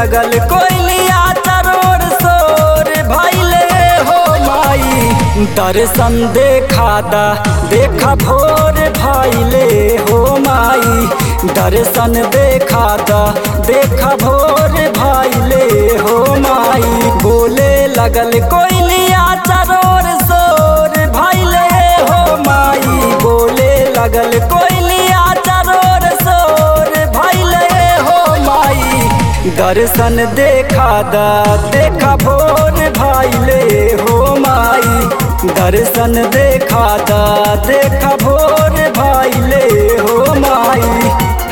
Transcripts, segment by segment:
लगल कोयलिया चरोर सोर भैले हो माई दर्शन देखा दा देखा भोर भैले हो माई दर्शन देखा दा देखा भोर भैले हो माई बोले लगल कोयलिया चरोर सोर भैले हो माई बोले लगल कोयलिया चरोर सोर भैले हो माई दर्शन देखा दा देखा भोर भैले हो माई दर्शन देखा दा देखा भोर भैले हो माई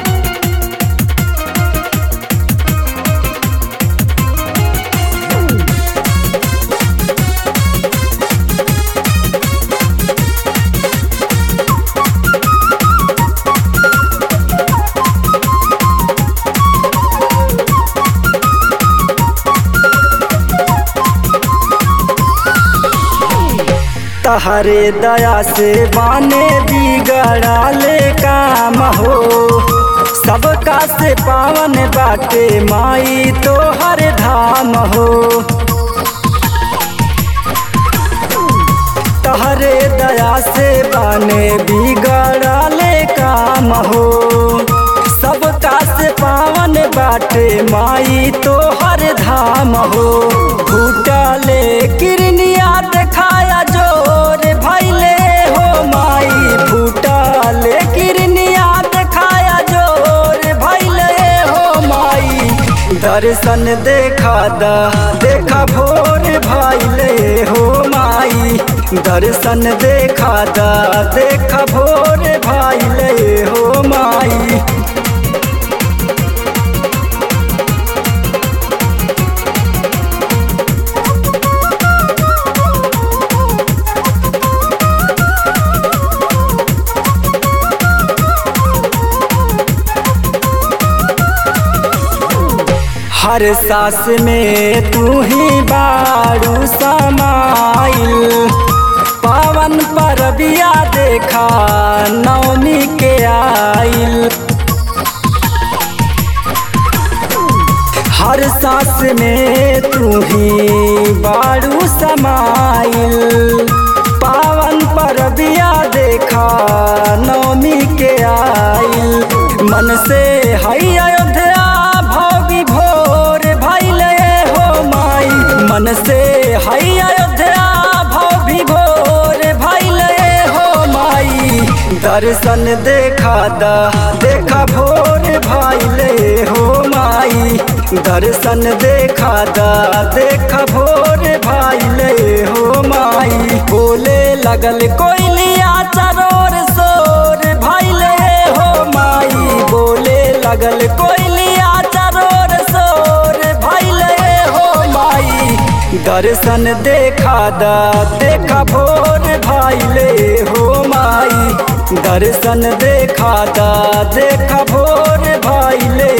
तहरे दया से बाने बिगड़ाले काम हो सबका से पावन बाटे माई तो हर धाम हो तहरे दया से बाने बिगड़ाले काम हो सबका से पावन बाटे माई तो हर धाम हो फूटले किरनिया देखाया जोर भैले हो माई फूटले किरनिया देखाया जोर भैले हो माई दर्शन देखा दा देखा भोर भैले हो माई दर्शन देखा दा देखा भोर भैले हो माई हर सास में तू ही बारू समाइल पावन परबिया देखा नवमी के आइल हर सास में तू ही बारू समाइल पावन परबिया देखा नवमी के आइल मन से हई अयोध्या भोगी भोर भैले हो माई मन से हई अयोध्या भोगी भोर भैले हो माई दर्शन देखा दा देखा भोर भैले हो माई दर्शन देखा दा देखा भोर भैले हो माई बोले लगल कोयलिया चरोर सोर भैले हो माई बोले लगल कोयलिया चरोर सोर भैले हो माई दर्शन देखा दा देखा भोर भैले हो माई दर्शन देखा दा देखा भोर भैले